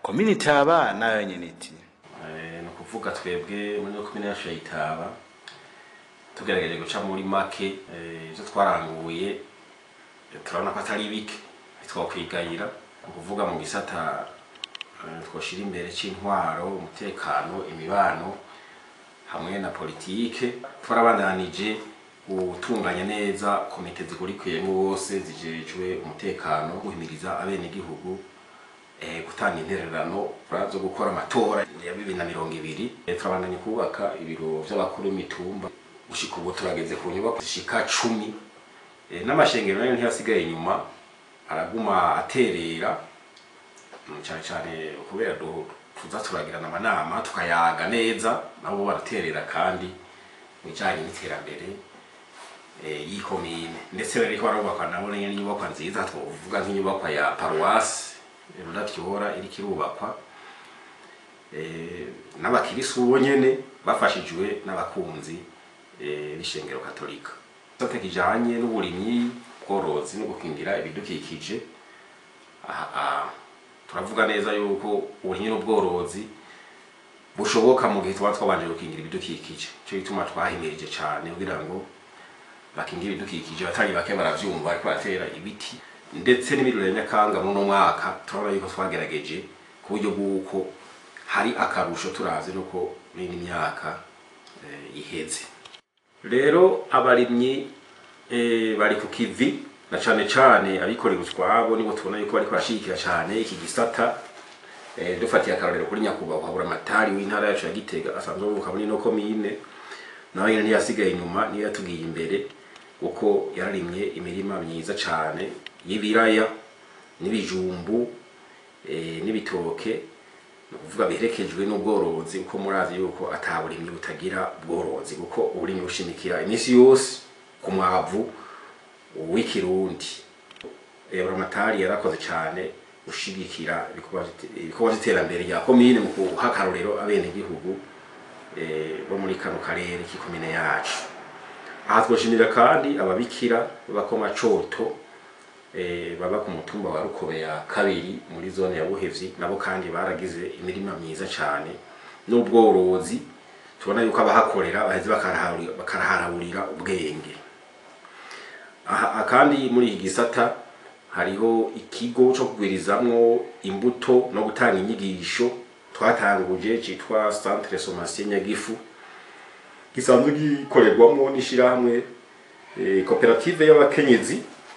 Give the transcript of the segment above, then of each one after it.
komini itaba nayo nyene iti Eh, ni ukuvuga twebwe muri no komine yacu ya Itaba tugerageje guca muri make eh, ivyo twaranguye eh, turabona ko atari bike ntitwokwigayira ni ukuvuga mu gisata eh, twoshira imbere c'intwaro umutekano imibano hamwe na politike twarabandanije gutunganya neza komite zikurikiyemo bose zijejwe umutekano guhimiriza abenegihugu eh, gutanga intererano zo gukora amatora ya bibiri na mirongo ibiri Eh, turabandanya kubaka ibiro vy'abakuru b'imitumba gushika ubu turageze ku nyubako zishika cumi Eh, n'amashengero nayo ntiyasigaye inyuma araguma aterera Mm, cane cane kubera du- tuza turagirana amanama tukayaga neza nabo baraterera kandi mu bijanye n'iterambere eh, y'ikomine ndetse bariko barubakwa nabo nyene inyubakwa nziza twovuga nk'inyubakwa ya paruwasi ruravyora iriko irubakwa eh, n'abakirisu bo nyene bafashijwe n'abakunzi eh, b'ishengero katolika gisata kijanye n'uburimyi bworozi no gukingira ibidukikije aha aha, turavuga neza yuko uburimyi n'ubworozi bushoboka mu gihe tuba twabanje gukingira ibidukikije cyo gituma twahimirije cane kugira ngo bakingira ibidukikije batari bake baravyumva ariko baratera ibiti ndetse n'ibirori ya nyakanga muri uno mwaka turabona yuko twagerageje ku buryo bw'uko hari akarusho turavye nuko muri ino myaka eh, iheze rero abarimyi eh, bari ku kivi na cane cane abikorera utwabo nibo tubona yuko bariko barashigikira cane iki gisata eh, dufatiye akarorero kuri nyakubahwa buramatari w'intara yacu ya gitega asanzwe avuka muri ino komine nawe nyene ntiyasigaye inyuma niyo yatugiye imbere kuko yararimye imirima myiza cane y'ibiraya n'ibijumbu eh, n'ibitoke ni ukuvuga biherekejwe n'ubworozi kuko murazi yuko ata burimyi butagira ubworozi kuko uburimyi bushimikira iminsi yose ku mwavu w'ikirundi Eh, buramatari yarakoze cane gushigikira ibikorwa vy'ite- ibikorwa vy'iterambere rya komine mu guha akarorero abenegihugu eh, bo muri kano karere k'ikomine yacu aha twoshimira kandi ababikira b'abakomacoto eh, baba ku mutumba wa rukobe ya kabiri muri zone ya buhevyi nabo kandi baragize imirima myiza cane n'ubworozi tubona yuko abahakorera baheze bakaraharurira bakaraharurira ubwenge aha kandi muri iki gisata hariho ikigo co kugwirizamwo imbuto no gutanga inyigisho twatanguje citwa Centre Sommation Nyagifu gisanzwe gikorerwamwo n'ishirahamwe eh, koperative y'abakenyezi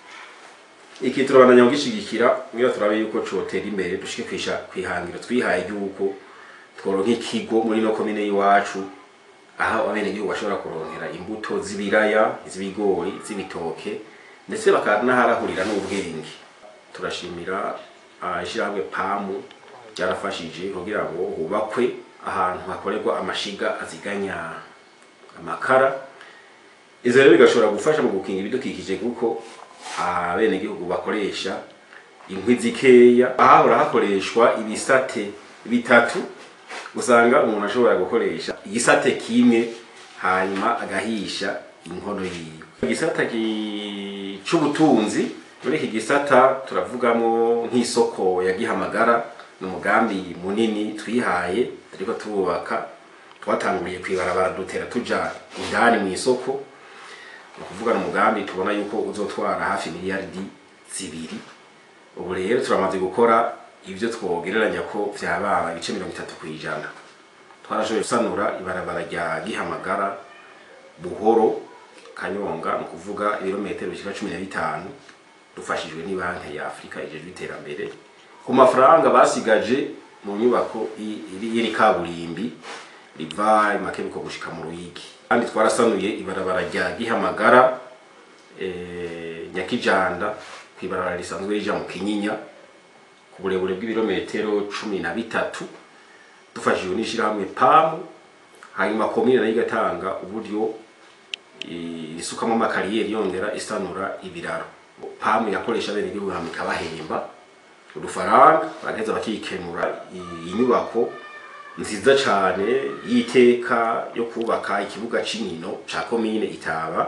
iki turabandanya kugishigikira kugira turabe yuko cotera imbere dushike kwisha kwihangiro twihaye yuko tworonka ikigo muri no komine y'iwacu aho abenegihugu bashobora kuronkera imbuto z'ibiraya iz'ibigori iz'ibitoke ndetse bakanaharahurira n'ubwenge turashimira ah, ishirahamwe pamu ryarafashije kugira ngo hubakwe ahantu hakorerwa amashiga aziganya amakara izo rero bigashobora gufasha mu gukinga ibidukikije kuko abenegihugu bakoresha inkwi zikeya ahahora hakoreshwa ibisate bitatu usanga umuntu ashobora gukoresha igisate kimwe hanyuma agahisha inkono yiwe igisata ki- c'ubutunzi muri iki gisata turavugamo nk'isoko ya gihamagara ni umugambi munini twihaye turiko tubaka twatanguriye kwibarabara dutera tuja indani mu isoko ni ukuvuga ni umugambi tubona yuko uzotwara hafi miliyaridi zibiri ubu rero turamaze gukora ibyo twogereranya ko vyababa ibice mirongo itatu ku ijana twarashoboye gusanura ibarabara rya gihamagara buhoro kanyonga ni ukuvuga ibirometero bishika cumi na bitanu dufashijwe n'ibanki ya afurika ijejwe iterambere ku mafaranga basigaje mu nyubako i- iri y'iri kaburimbi riva makebuko gushika mu ruyigi kandi twarasanuye ibarabara rya gihamagara eh, nyakijanda kw'ibarabara risanzwe rija mu kinyinya ku burebure bw'ibirometero cumi na bitatu dufashijwe n'ishirahamwe pamu hanyuma komine nayo igatanga uburyo i- isukamo amakariyeri yongera isanura ibiraro pamu yakoresha bene igihugu hama ikabahemba udufaranga bagaheza bakikenura i- inyubako nziza cane y'iteka yo kubaka ikibuga c'inkino ca komine itaba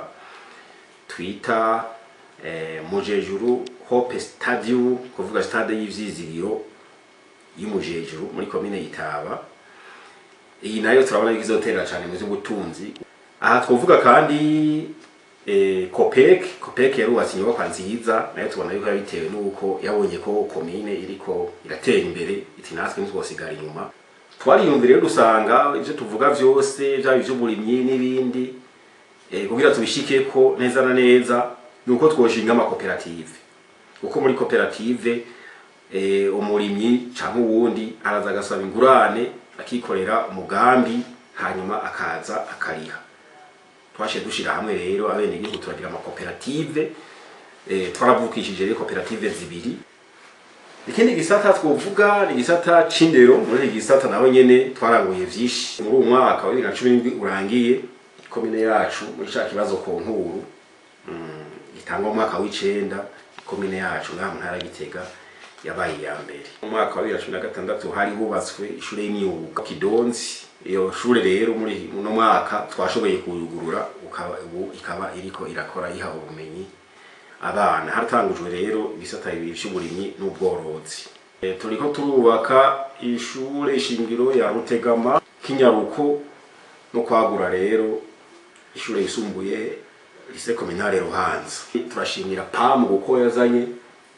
twita eh, mujejuru hope stadium kuvuga stade y'ivyizigiro y'umujejuru muri komine Yitaba iyi nayo turabona yuko izoterera cyane mu by'ubutunzi aha twovuga kandi eh, COPEC COPEC yarubatse inyubakwa nziza nayo tubona yuko yabitewe n'uko yabonye ko komine iriko iratera imbere iti natwe ntitwosigara inyuma twariyumvira rero dusanga ivyo tuvuga vyose vyaba ivy'uburimyi n'ibindi eh, kugira tubishike ko neza na neza nuko twoshinga amakoperative kuko muri koperative eh, umurimyi canke uwundi araza agasaba ingurane akikorera umugambi hanyuma akaza akariha twashiye dushira hamwe rero abene igihugu turagira amakoperative eh, twaravukishije rero koperative zibiri ikindi gisata twovuga ni igisata c'indero muri iki gisata naho nyene twaranguye vyinshi muri uwo mwaka wa bibiri na cumi n'indwi urangiye ikomine yacu muri ca kibazo ku nkuru mm, gitangwa mu mwaka w'icenda ikomine yacu ngaha mu ntara ya Gitega yabaye iya mbere mu mwaka wa bibiri na cumi na gatandatu hari hubatswe ishure y'imyuga Kidonzi iyo shure rero muri uno mwaka twashoboye kuyugurura ukaba ubu ikaba iriko irakora iha ubumenyi abana haratangujwe rero ibisata bibiri vy'uburimyi n'ubworozi e, turiko turubaka ishure ishingiro ya Rutegama Kinyaruko no kwagura rero ishure yisumbuye lycée communale Ruhanza turashimira PAM kuko yazanye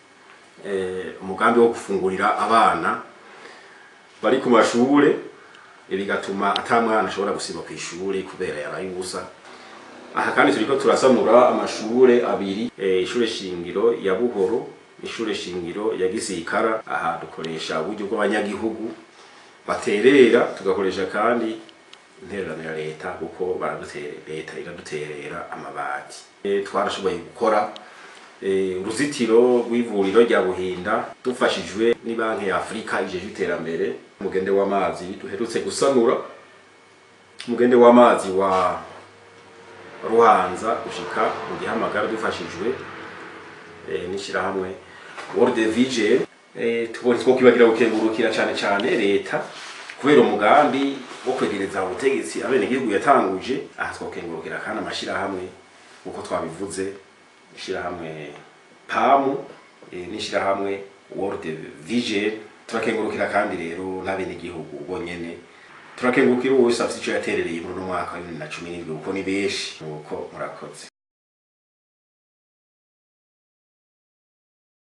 eh, umugambi wo gufungurira abana bari ku mashure eh, bigatuma ata mwana ashobora gusiba ku ishure kubera yaraye ubusa aha kandi turiko turasanura amashure abiri eh, ishure shingiro ya Buhoro ishure shingiro ya Gisirikara aha dukoresha uburyo bw'abanyagihugu baterera tugakoresha kandi intererano ya leta kuko baradutere leta iraduterera amabati e, twarashoboye gukora e, uruzitiro rw'ivuriro rya Buhinda dufashijwe ni banki ya Afrika ijeje iterambere umugende w'amazi duherutse gusanura umugende w'amazi wa Ruhanza gushika mu gihamagara dufashijwe e, n'ishirahamwe World Vision e, tubonye two kibagira gukengurukira cyane cyane leta kubera umugambi wo kwegereza ubutegetsi abenegihugu yatanguje aha twokengurukira kandi amashirahamwe uko twabivuze ishirahamwe pamu e, n'ishirahamwe World Vision turakengurukira kandi rero n'abenegihugu bonyene turakengurukira uwo wese afite ico yaterereye muri uno mwaka wa bibiri na cumi n'indwi kuko ni benshi nuko murakoze